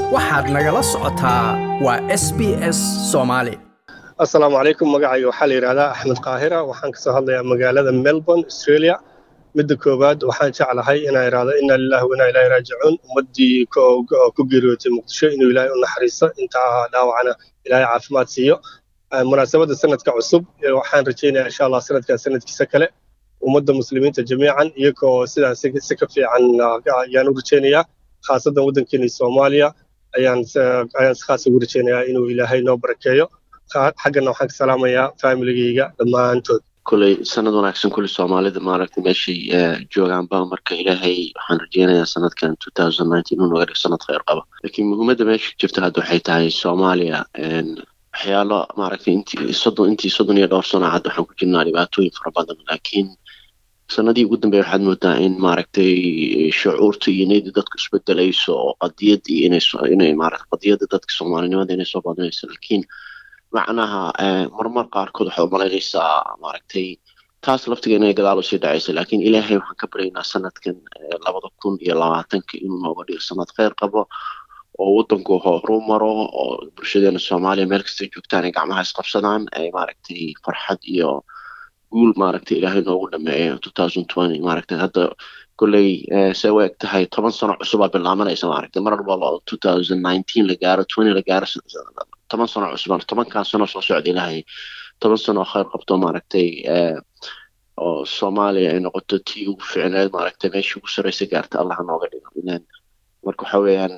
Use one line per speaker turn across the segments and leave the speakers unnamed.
waxaad nagala socotaa waa s b s soomaali
assalaamu calaykum magacayga waxaa la yidhahdaa axmed qaahira waxaan kasoo hadlayaa magaalada melbourne australia midda koowaad waxaan jeclahay inaan idhaahdo inna lillahi wa inna ilaahi raajicuun ummaddii ku geeriyootay muqdisho inuu ilaahay u naxariisto intaa dhaawacana ilaahay caafimaad siiyo munaasabadda sanadka cusub waxaan rajaynayaa insha allah sanadkan sanadkiisa kale ummadda muslimiinta jamiican iyagoo sidaa si ka fiican ayaan u rajaynayaa khaasadan waddankeena soomaaliya ayaan ayaan si khaas ugu rajaynayaa inuu ilaahay noo barakeeyo xaggana waxaan ka salaamayaa familigayga dhammaantood
kuley sanad wanaagsan kuley soomaalida maaragtay meeshay joogaanba marka ilaahay waxaan rajeynayaa sanadkan inuu noga dhigo sanad kheyr qaba laakiin muhiimadda meesha jirta hadda waxay tahay soomaaliya waxyaalo maaragtay intii soddon intii soddon iyo dhowr sano hadda waxaan ku jirnaa dhibaatooyin fara badan laakiin sanadii ugu dambeeya waxaad moodaa in maaragtay shucuurta iyo niyadda dadku isbedelayso oo qadiyadii inay inay maarata qadiyadda dadka soomaalinimada inay soo badanayso laakiin macnaha marmar qaarkood waxaad umalaynaysaa maaragtay taas laftiga inay gadaal usii dhacaysa laakiin ilaahay waxaan ka baryaynaa sanadkan labada kun iyo labaatanka inuu nooga dhigo sanad kheyr qabo oo waddanku horu maro oo bulshadeena soomaaliya meel kastay joogtaan ay gacmaha isqabsadaan ay maaragtay farxad iyo guul maaragtay ilaahay noogu dhameeyo maaragtay hadda kolley se u eg tahay toban sano cusubaa bilaabanaysa maaragtay mar walba la gaaro la gaaro toban sano cusubaan tobankan sano soo socda ilaahay toban sano kheyr qabto maaragtay oo soomaaliya ay noqoto tii ugu ficneed maaragtay meeshii ugu sarreysa gaarta allah nooga dhigo marka waxa weeyaan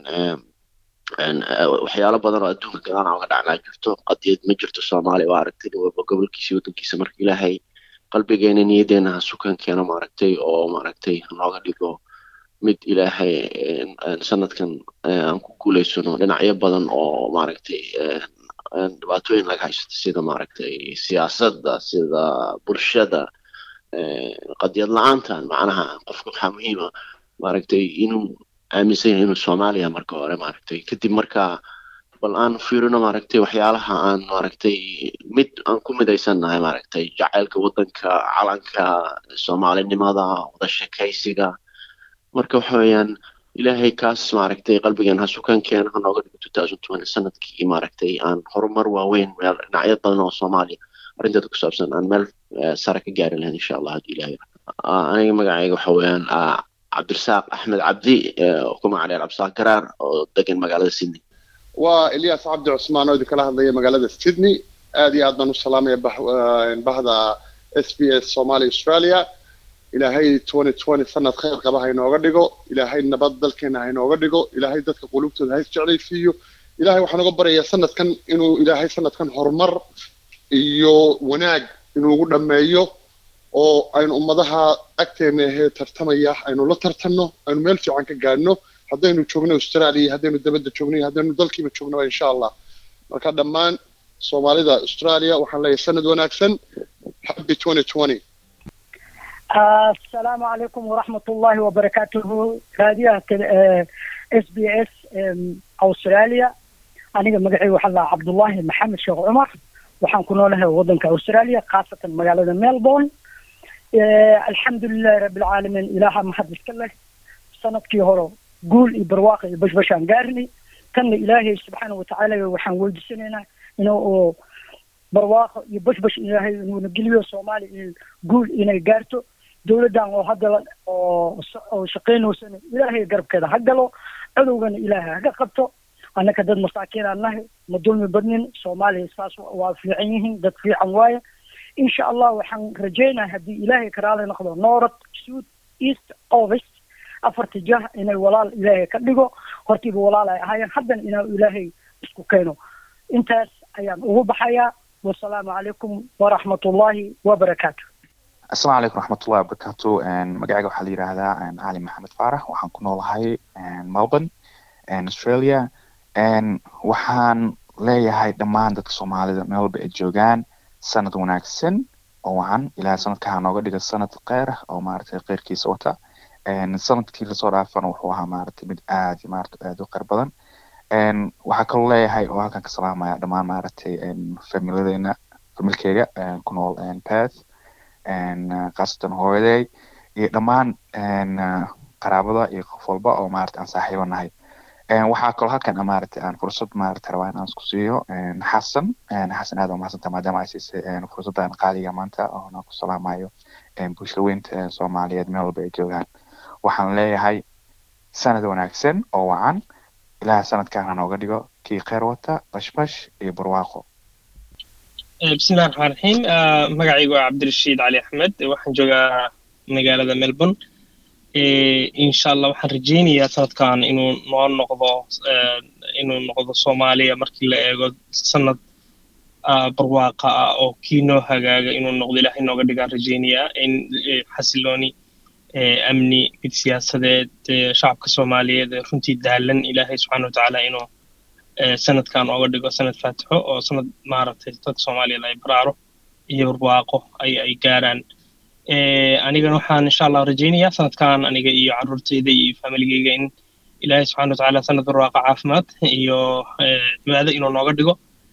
waxyaalo badan oo adduunka gadaana oga dhacnaa jirto qadiyad ma jirto soomaaliya waa aragtay walba gobolkiisa waddankiisa marka ilaahay qalbigeena niyaddeena ha sukan keeno maaragtay oo maaragtay nooga dhigo mid ilaahay sanadkan aan ku guulaysano dhinacyo badan oo maaragtay dhibaatooyin laga haysto sida maaragtay siyaasadda sida bulshada qadiyad la-aantan macnaha qofka waxaa muhiima maaragtay inuu aaminsan yahay inuu soomaaliya marka hore maaragtay kadib markaa bal aan fiirino maaragtay waxyaalaha aan maaragtay mid aan ku midaysannahay maaragtay jacaylka waddanka calanka soomaalinimada wada sheekaysiga marka waxa weeyaan ilaahay kaas maaragtay qalbigan ha sukan keena ha nooga dhigo sanadkii maaragtay aan horumar waaweyn meel dhinacyo badan oo soomaaliya arrinteeda ku saabsan aan meel sare ka gaari lahayn insha allah haddii ilahay aniga magacayga waxa weeyaan cabdirasaaq axmed cabdi ku magacdheer cabdisaaq garaar oo degan magaalada sydney
waa elias cabdi cusmaan oo idinkala hadlaya magaalada sydney aad iyo aad baan u salaamaya bahda s b s somalia australia ilaahay sanad kheyr qaba hainooga dhigo ilaahay nabad dalkeena hainooga dhigo ilaahay dadka qulubtooda ha isjeclaysiiyo ilahay waxaan uga baryayaa sanadkan inuu ilaahay sanadkan horumar iyo wanaag inuugu dhammeeyo oo aynu ummadaha agteena ahee tartamaya aynu la tartanno aynu meel fiican ka gaadhno haddaynu joogno australia haddaynu dabadda joogno iyo haddaynu dalkiiba joognaba insha allah marka dhammaan soomaalida australia waxaan leeyahay sanad wanaagsan happy
asalaamu calaykum waraxmat ullahi wabarakaatuhu raadiyaha s b s australia aniga magacayga waxaa lahaa cabdullaahi maxamed sheekh cumar waxaan ku noolahay waddanka australia khaasatan magaalada melbourne alxamdulilahi rabbilcaalamiin ilaaha mahad iska leh sanadkii hore guul iyo barwaaqa iyo bashbashaan gaarnay kanna ilaahay subxaana watacaala waxaan weydiisanaynaa inuu barwaaqo iyo bashbash ilaahay inuuna geliyo soomaaliya iyo guul inay gaarto dowladdan oo hadda oo oo shaqaynaysana ilaahay garabkeeda ha galo cadowgana ilaahay haga qabto annaka dad masaakiin aan nahay ma dulmi badnin soomaaliya saas waa fiican yihiin dad fiican waaye insha allah waxaan rajaynaa haddii ilaahay karaale noqdo north south east ovest afarta jah inay walaal ilaahay ka dhigo hortiiba walaal ay ahaayeen haddana inaa ilaahay isku keeno intaas ayaan ugu baxayaa wasalaamu calaykum waraxmat ullaahi wabarakaatu
asalaamu calaykum raxmatullahi wabarakaatu magacayga waxaa la yidhaahdaa cali maxamed faarax waxaan ku noolahay melbourne australia waxaan leeyahay dhammaan dadka soomaalida meel walba ay joogaan sanad wanaagsan oo wacan ilahay sanadka ha nooga dhiga sanad kheyr ah oo maaragtay kheyrkiisa wata sanadkii lasoo dhaafana wuxuu ahaa maaragtay mid aad iyo maaragtay aad u kheyr badan waxaa kaloo leeyahay oo halkan ka salaamaya dhammaan maaragtay familiyadeena familkeyga ku nool perth khaasatan hooyaday iyo dhammaan qaraabada iyo qof walba oo maaragtay aan saaxiibo nahay waxaa kaloo halkan maaragtay aan fursad maaragtay rabaa in aan isku siiyo xasan xasan aad umahadsanta maadaama ay siisay fursaddan qaaliga maanta oona ku salaamayo bulshada weynta soomaaliyeed meel walba ay joogaan waxaan leeyahay sanad wanaagsan oo wacan ilaah sanadkan ha nooga dhigo kii kheyr wata bashbash iyo barwaaqo
bismillahi raxmaan raxiim magacaygu waa cabdirashiid cali axmed waxaan joogaa magaalada melbourne insha allah waxaan rajaynayaa sanadkan inuu noo noqdo inuu noqdo soomaaliya markii la eego sanad barwaaqa ah oo kii noo hagaaga inuu noqdo ilahay nooga dhigaan rajaynayaa in xasilooni amni mid siyaasadeed shacabka soomaaliyeed runtii daalan ilaahay subxaana watacaala inuu sanadkan ooga dhigo sanad faatixo oo sanad maaragtay dadka soomaaliyeed ay baraaro iyo barwaaqo ay ay gaaraan anigana waxaan insha allah rajaynayaa sanadkan aniga iyo carruurtayda iyo familigeyga in ilaahay subxana watacaala sanad barwaaqa caafimaad iyo cibaado inuu nooga dhigo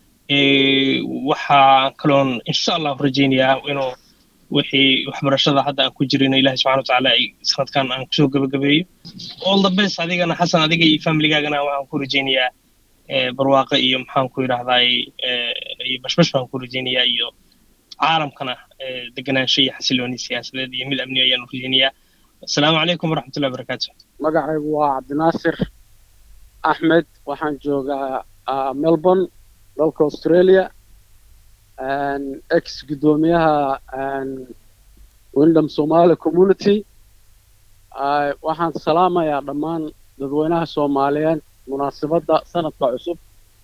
waxaa kaloon insha allah rajaynayaa inuu wixii waxbarashada hadda aan ku jirino ilahi subxana watacaala ay sanadkan aan kusoo gebagabeeyo all the best adigana xasan adiga iyo familigaagana waxaan ku rajaynayaa barwaaqo iyo maxaan ku yidhahdaay iyo bashbash baan ku rajaynayaa iyo caalamkana deganaansho iyo xasilooni siyaasadeed iyo mid amni ayaanu rajaynayaa asalaamu calaykum waraxmatullahi wabarakaatu
magacaygu waa cabdinaasir axmed waxaan joogaa melbourne dalka australia ex guddoomiyaha windham somali community waxaan salaamayaa dhammaan dadweynaha soomaaliyeed munaasabadda sanadka cusub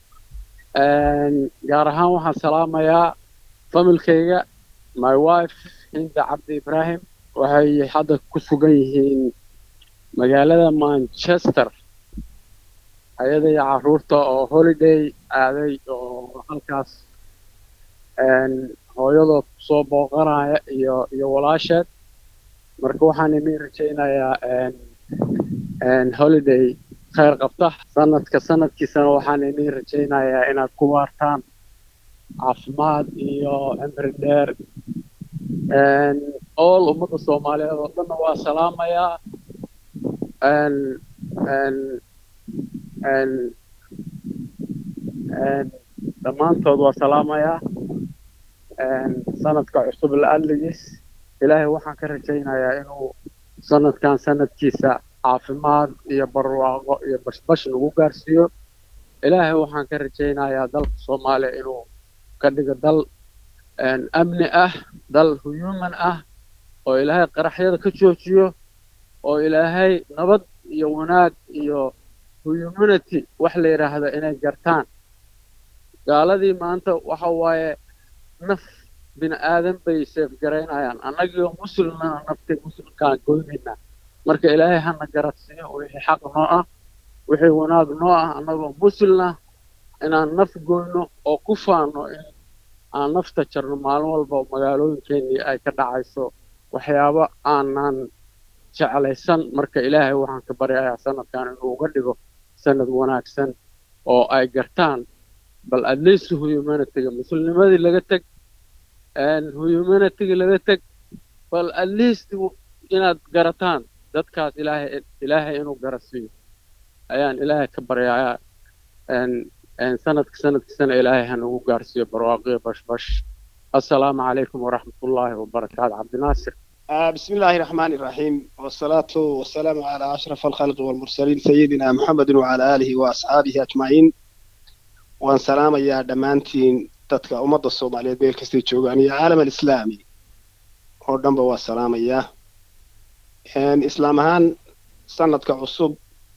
gaar ahaan waxaan salaamayaa familkayga my wife hinda cabdi ibrahim waxay hadda ku sugan yihiin magaalada manchester ayada iyo carruurta oo holiday aaday oo halkaas hooyadood soo booqanaya iyo iyo walaasheed marka waxaan idin rajaynayaa holiday khayr qabta sanadka sanadkiisana waxaan idin rajaynayaa inaad ku waartaan caafimaad iyo cimri dheer all ummadda soomaaliyeed oo dhanna waa salaamayaa dhammaantood waa salaamayaa sanadka cusub la-adligiis ilaahay waxaan ka rajaynayaa inuu sanadkan sanadkiisa caafimaad iyo barwaaqo iyo bashbash nagu gaarsiiyo ilaahay waxaan ka rajaynayaa dalka soomaaliya inuu ka dhigo dal amni ah dal human ah oo ilaahay qaraxyada ka joojiyo oo ilaahay nabad iyo wanaag iyo humanity wax la yidhaahdo inay gartaan gaaladii maanta waxa waaye naf bini aadan bay seefgaraynayaan annagii oo muslimna naftay muslimkaan goynaynaa marka ilaahay hana garadsiiyo wixii xaq noo ah wixii wanaag noo ah annagoo muslimna inaan naf goyno oo ku faano in aan nafta jarno maalin walba magaalooyinkeenii ay ka dhacayso waxyaabo aanan jeclaysan marka ilaahay waxaan ka baryayaa sanadkan inuu uga dhigo sanad wanaagsan oo ay gartaan bal at least humanityga muslimnimadii laga teg humanityga laga teg bal at least inaad garataan dadkaas ilaahay ilaahay inuu garasiiyo ayaan ilaahay ka baryayaa sanadka sanadkiisana ilaahay hanagu gaarsiiyo barwaaqiyo bashbash assalaamu calaykum waraxmatullaahi wabarakaatu cabdinaasir
بسم الله الرحمن الرحيم والصلاة والسلام على أشرف الخلق والمرسلين سيدنا محمد وعلى آله وأصحابه أجمعين وأن سلام يا دمانتين تتكا أمد الصومالية بيل كستي جوغان يا عالم الإسلامي ودنبا والسلام يا إن إسلامهان سنة كعصب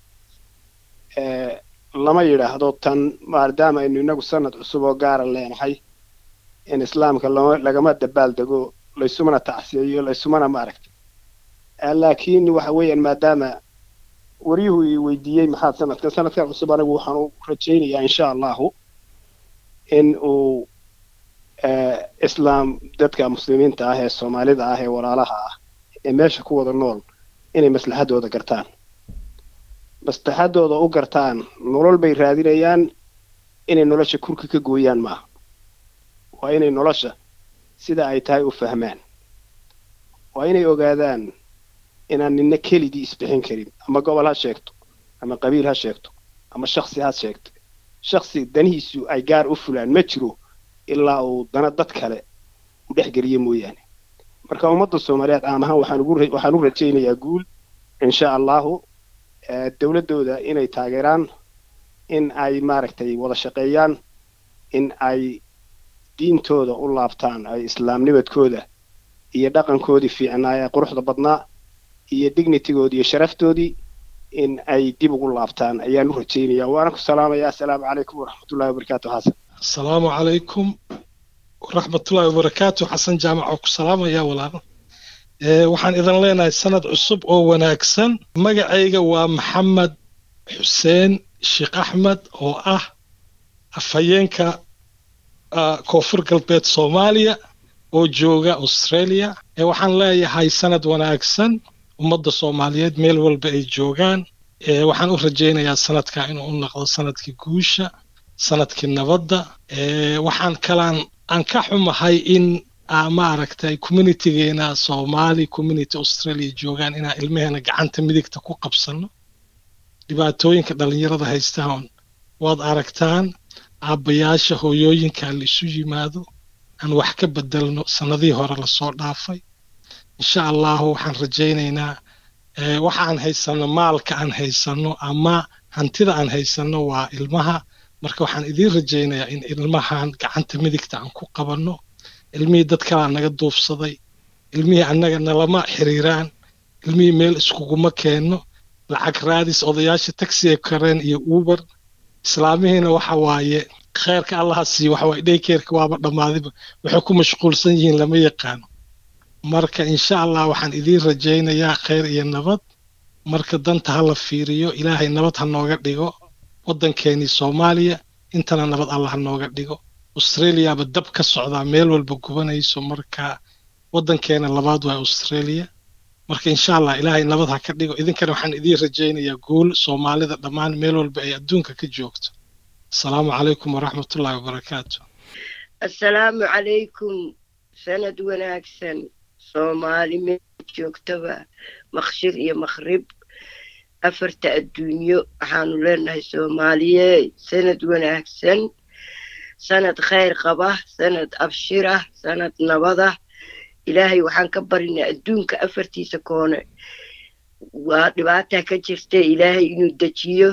lama yidhaahdo tan maadaama aynu inagu sanad cusub oo gaara leenahay in islaamka lagama dabaaldego laysumana tacsiyeeyo laysumana maaragtay laakiin waxa weeyaan maadaama waryuhu i weydiiyey maxaad sanadkan sanadkan cusub anigu waxaan u rajaynayaa insha allahu in uu islaam dadka muslimiinta ah ee soomaalida ah ee walaalaha ah ee meesha ku wada nool inay maslaxadooda gartaan maslaxadooda u gartaan nolol bay raadinayaan inay nolosha kurka ka gooyaan maaha waa inay nolosha sida ay tahay u fahmaan waa inay ogaadaan inaan nina keligii isbixin karin ama gobol ha sheegto ama qabiil ha sheegto ama shaksi ha sheegto shaksi danihiisu ay gaar u fulaan ma jiro ilaa uu dana dad kale u dhexgeliyo mooyaane marka ummadda soomaaliyeed caam ahaan waxaan ugu waxaan u rajaynayaa guul insha allahu dowladdooda inay taageeraan in ay maaragtay wada shaqeeyaan in ay diintooda u laabtaan ay islaamnimadkooda iyo dhaqankoodii fiicnaa ee quruxda badnaa iyo dignitygoodii iyo sharaftoodii in ay dib ugu laabtaan ayaan u rajaynayaa waana ku salaamayaa assalaamu calaykum waraxmatullahi wabarakaatu xasan
asalaamu calaykum waraxmatullahi wabarakaatu xasan jaamac oo ku salaamaya walaal waxaan idin leenahay sanad cusub oo wanaagsan magacayga waa maxamed xuseen sheekh axmed oo ah afhayeenka koonfur galbeed soomaaliya oo jooga australia waxaan leeyahay sanad wanaagsan ummadda soomaaliyeed meel walba ay joogaan waxaan u rajaynayaa sanadka inuu u noqdo sanadkii guusha sanadkii nabadda waxaan kalaan aan ka xumahay in maaragtay communitygeena soomaali community australia joogaan inaan ilmaheena gacanta midigta ku qabsanno dhibaatooyinka dhallinyarada haystaan waad aragtaan aabbayaasha hooyooyinka la isu yimaado aan wax ka bedelno sannadihii hore lasoo dhaafay insha allahu waxaan rajaynaynaa waxa aan haysanno maalka aan haysanno ama hantida aan haysanno waa ilmaha marka waxaan idiin rajaynayaa in ilmahan gacanta midigta aan ku qabanno ilmihii dad kalaa naga duufsaday ilmihii annaga nalama xiriiraan ilmihii meel iskuguma keenno lacag raadis odayaasha taxiga kareen iyo uber islaamihiina waxa waaye kheerka allaha siiyo waxa waaye dhaykeerka waaba dhammaadiba waxay ku mashquulsan yihiin lama yaqaano marka insha allah waxaan idiin rajaynayaa kheyr iyo nabad marka danta ha la fiiriyo ilaahay nabad ha nooga dhigo waddankeenii soomaaliya intana nabad allah ha nooga dhigo australiaba dab ka socdaa meel walba gubanayso marka waddankeena labaad waa australia marka insha allah ilaahay nabad ha ka dhigo idinkana waxaan idiin rajaynayaa guul soomaalida dhammaan meel walba ay adduunka ka joogto asalaamu calaykum waraxmatullahi wabarakaatu
assalaamu calaykum sanad wanaagsan soomaali meel joogtaba maqshir iyo maqrib afarta adduunyo waxaanu leenahay soomaaliye sanad wanaagsan sanad khayr qaba sanad abshirah sanad nabada ilaahay waxaan ka barinay adduunka afartiisa koone waa dhibaataa ka jirta ilaahay inuu dejiyo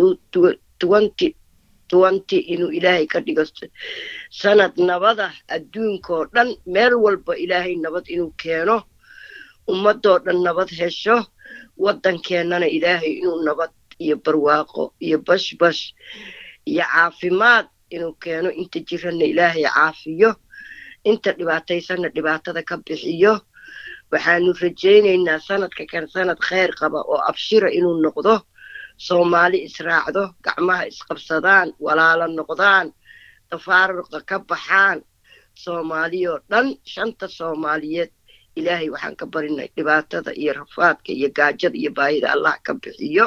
twenty twenty inuu ilaahay ka dhigo sanad nabada adduunkoo dhan meel walba ilaahay nabad inuu keeno ummadoo dhan nabad hesho waddankeennana ilaahay inuu nabad iyo barwaaqo iyo bashbash iyo caafimaad inuu keeno inta jiranna ilaahay caafiyo inta dhibaataysanna dhibaatada ka bixiyo waxaanu rajaynaynaa sanadka kan sanad khayr qaba oo abshira inuu noqdo soomaali israacdo gacmaha isqabsadaan walaalo noqdaan tafaaruqa ka baxaan soomaaliyoo dhan shanta soomaaliyeed ilaahay waxaan ka barinay dhibaatada iyo rafaadka iyo gaajada iyo baahida allah ka bixiyo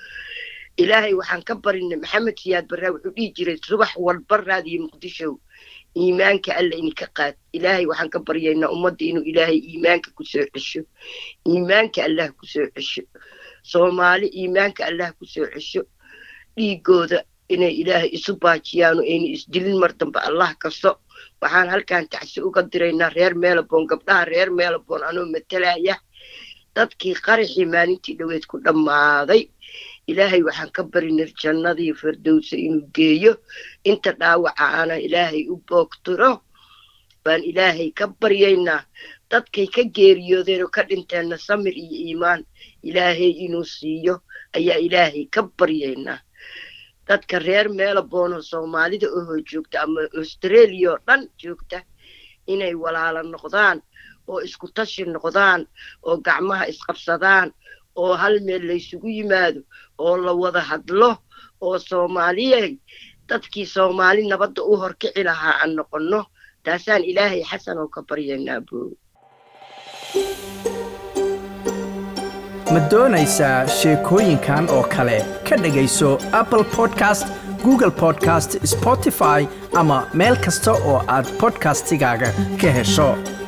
ilaahay waxaan ka barinay maxamed siyaad barraa wuxuu dhihi jiray subax walba raadiyo muqdishow iimaanka alla idinka qaad ilaahay waxaan ka baryaynaa ummadda inuu ilaahay iimaanka kusoo cesho iimaanka allah kusoo cesho soomaali iimaanka allah kusoo cesho dhiigooda inay ilaahay isu baajiyaano ayna isdilin mar dambe allah kasto waxaan halkan tacsi uga diraynaa reer meelabon gabdhaha reer meelabon anoo matalaya dadkii qaraxii maalintii dhoweed ku dhammaaday ilaahay waxaan ka barinay jannadii firdowsa inuu geeyo inta dhaawaca ana ilaahay u boogtiro baan ilaahay ka baryaynaa dadkay ka geeriyoodeen oo ka dhinteenna samir iyo iimaan ilaahay inuu siiyo ayaa ilaahay ka baryaynaa dadka reer meelaboonoo soomaalida ohoo joogta ama australia oo dhan joogta inay walaalo noqdaan oo isku tashi noqdaan oo gacmaha isqabsadaan oo hal meel laysugu yimaado oo la wada hadlo oo soomaaliyey dadkii soomaali nabadda u horkici lahaa aan noqonno taasaan ilaahay xasan oo ka baryaynaa boo
ma doonaysaa sheekooyinkan oo kale ka dhegayso apple podcast google podcast spotify ama meel kasta oo aad podcastigaaga ka hesho